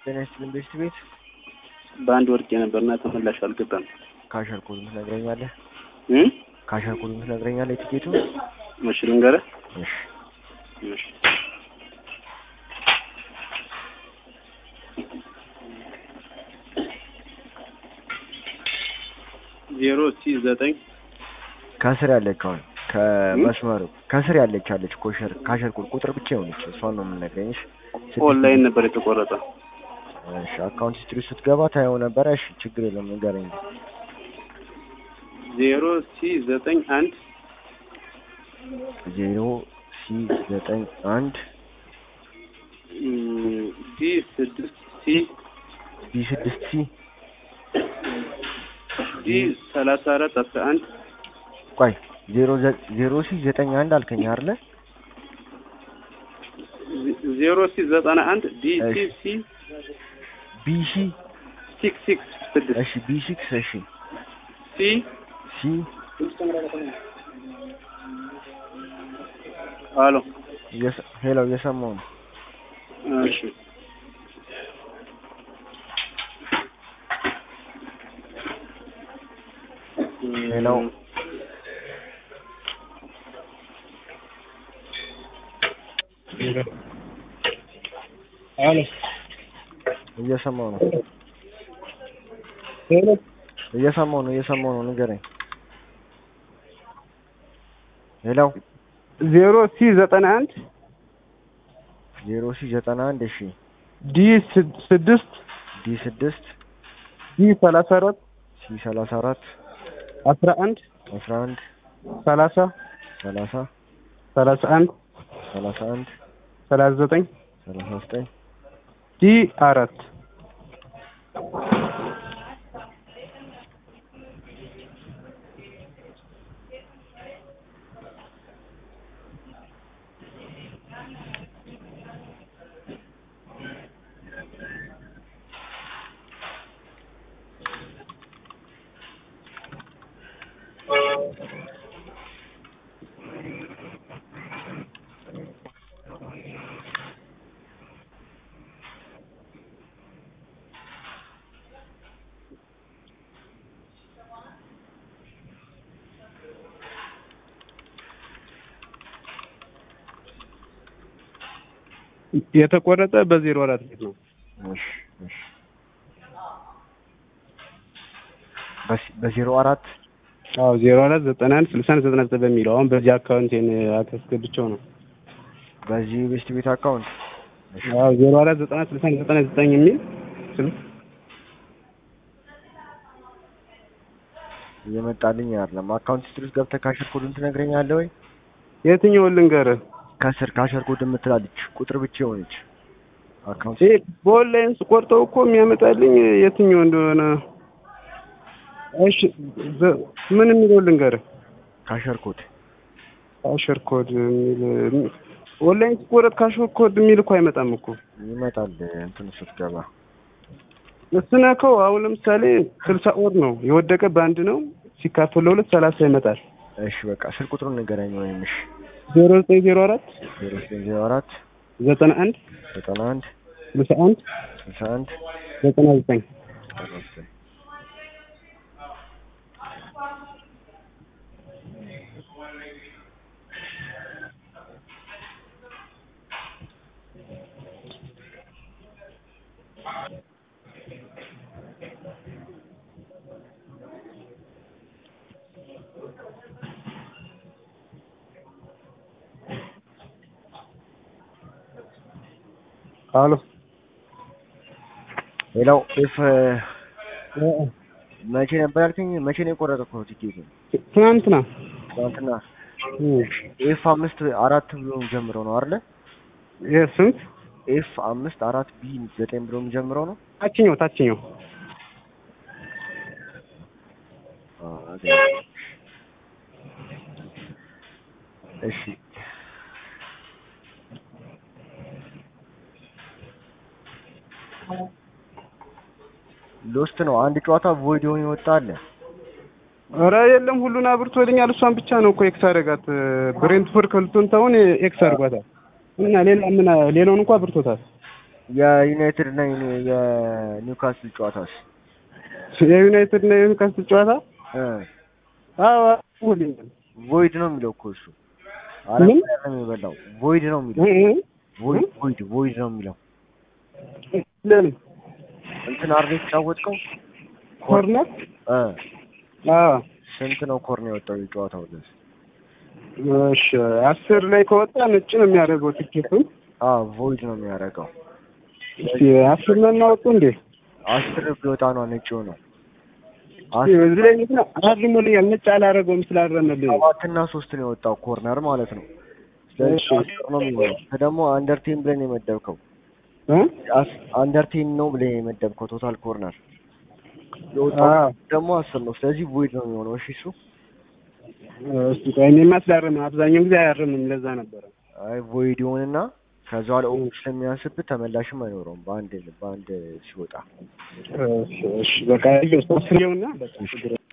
ጤና ይስጥልኝ ቤስት ቤት በአንድ ወርቄ ነበርና ተመላሽ አልገባም። ካሸር ኮዱን ትነግረኛለህ? እ ካሸር ኮዱን ትነግረኛለህ? የቲኬቱ እሺ ልንገርህ። እሺ እሺ ዜሮ ሲ ዘጠኝ ከስር ያለችውን ከመስመሩ ከስር ያለች አለች ኮሸር ካሸር ኮድ ቁጥር ብቻ የሆነች እሷን ነው የምነግረኝ። እሺ ስድስት- ኦንላይን ነበር የተቆረጠ። እሺ አካውንት ሂስትሪ ስትገባ ታየው ነበረ። እሺ ችግር የለም ንገረኝ። ዜሮ ሲ ዘጠኝ አንድ ዜሮ ሲ ዘጠኝ አንድ እም፣ ዲ ስድስት ሲ ቢ ስድስት ሲ ዲ ሰላሳ አራት አስራ አንድ ቆይ ዜሮ ዘ- ዜሮ ሲ ዘጠኝ አንድ አልከኝ አይደለ? ዜሮ ሲ ዘጠና አንድ ዲ ሲ እሺ። ሲ ቢ ሲ ሲክስ ሲክስ ስድስት እሺ ቢ ሲክስ እሺ ሲ ሲ አሎ እየሰ- ሄሎ እየሰማሁ ነው። እሺ ሄሎ አሎ እየሰማሁ ነው ሄሎ እየሰማሁ ነው እየሰማሁ ነው ንገረኝ። ሄሎ ዜሮ ሲ ዘጠና አንድ ዜሮ ሲ ዘጠና አንድ እሺ ዲ ስድ- ስድስት ዲ ስድስት ዲ ሰላሳ አራት ሲ ሰላሳ አራት አስራ አንድ አስራ አንድ ሰላሳ ሰላሳ ሰላሳ አንድ ሰላሳ አንድ ሰላሳ ዘጠኝ ሰላሳ ዘጠኝ ዲ አራት የተቆረጠ በዜሮ አራት ቤት ነው። እሺ እሺ በስ- በዜሮ አራት አዎ ዜሮ አራት ዘጠና አንድ ስልሳ አንድ ዘጠና ዘጠኝ በሚለው አሁን በዚህ አካውንቴን አስገብቼው ነው። በዚህ ቤስት ቤት አካውንት እሺ አዎ ዜሮ አራት ዘጠና ስልሳ አንድ ዘጠና ዘጠኝ የሚል ስልክ እየመጣልኝ አይደለም። አካውንት ሂስትሪ ውስጥ ገብተህ ካሸር ኮዱን ትነግረኛለህ ወይ? የትኛውን ልንገርህ? ከስር ካሸር ኮድ የምትላለች ቁጥር ብቻ የሆነች አካውንት ይሄ በኦንላይን ስቆርጠው እኮ የሚያመጣልኝ የትኛው እንደሆነ እሺ ዘ- ምን የሚለው ልንገርህ? ካሸር ኮድ ካሸር ኮድ የሚል ኦንላይን ስቆረጥ ካሸር ኮድ የሚል እኮ አይመጣም እኮ ይመጣል እንትን ስትገባ ስነከው አሁን ለምሳሌ ስልሳ ወር ነው የወደቀ በአንድ ነው ሲካፈል ለሁለት ሰላሳ ይመጣል። እሺ በቃ ስልክ ቁጥሩን ንገረኝ ወይም እሺ ዜሮ ዘጠኝ ዜሮ አራት ዜሮ ዘጠኝ ዜሮ አራት ዘጠና አንድ ዘጠና አንድ ስልሳ አንድ ስልሳ አንድ ዘጠና ዘጠኝ ዘጠና ዘጠኝ አሎ ሌላው ኤፍ መቼ ነበር ያልከኝ? መቼ ነው የቆረጠው ቲኬት? ትናንትና ትናንትና እ ኤፍ አምስት አራት ብሎ ጀምሮ ነው አይደለ? የስንት ኤፍ አምስት አራት ቢ ዘጠኝ ብሎ የሚጀምረው ነው። ታችኛው ታችኛው አ፣ አገኘሁ። እሺ ሎስት ነው። አንድ ጨዋታ ቮይድ የሆነ ይወጣ አለ። ኧረ የለም ሁሉን አብርቶልኛል። እሷን ብቻ ነው እኮ ኤክስ አደረጋት። ብሬንትፎርድ ከልቶን ታውን ኤክስ አድርጓታል እና ሌላ ምን ሌላውን እንኳ አብርቶታል። የዩናይትድ እና የኒ- የኒውካስል ጨዋታስ የዩናይትድ እና የኒውካስል ጨዋታ እ አዎ አልኩልኛል። ቮይድ ነው የሚለው እኮ እሱ ምን? አራት ነው የበላው ቮይድ ነው የሚለው እ? ቮይድ ቮይድ ቮይድ ነው የሚለው ለምን እንትን አርዴ የተጫወትከው ኮርነር? እ አዎ ስንት ነው ኮርኔ የወጣው የጨዋታው ድረስ እሺ አስር ላይ ከወጣ ነጭ ነው የሚያደርገው ትኬቱን። አዎ ቮይድ ነው የሚያደርገው እስኪ አስር ነው እናወጡ እንዴ? አስር ቢወጣ ነው ነጭ ነው እስኪ በዚህ ላይ እንትን አርሞልኛል ነጭ አላደረገውም ስላረመልኝ ነው። ሰባትና ሶስት ነው የወጣው ኮርነር ማለት ነው ስለዚህ እሺ። አስር ነው የሚሆነው አንተ ደግሞ አንደርቴን ብለን የመደብከው እ? አስ- አንደርቴን ነው ብለን የመደብከው ቶታል ኮርነር የወጣው አዎ ደግሞ አስር ነው ስለዚህ ቮይድ ነው የሚሆነው እሺ እሱ እስኪ ቆይ እኔማ ስላረመ አብዛኛውን ጊዜ አያርምም ለዛ ነበረ። አይ ቮይድ ይሆንና ከዛ በኋላ ኦፕ ስለሚያንስብህ ተመላሽም አይኖረውም በአንድ በአንድ ሲወጣ እሺ እሺ በቃ ይኸው ሶስት ነውና በቃ ችግር የለም።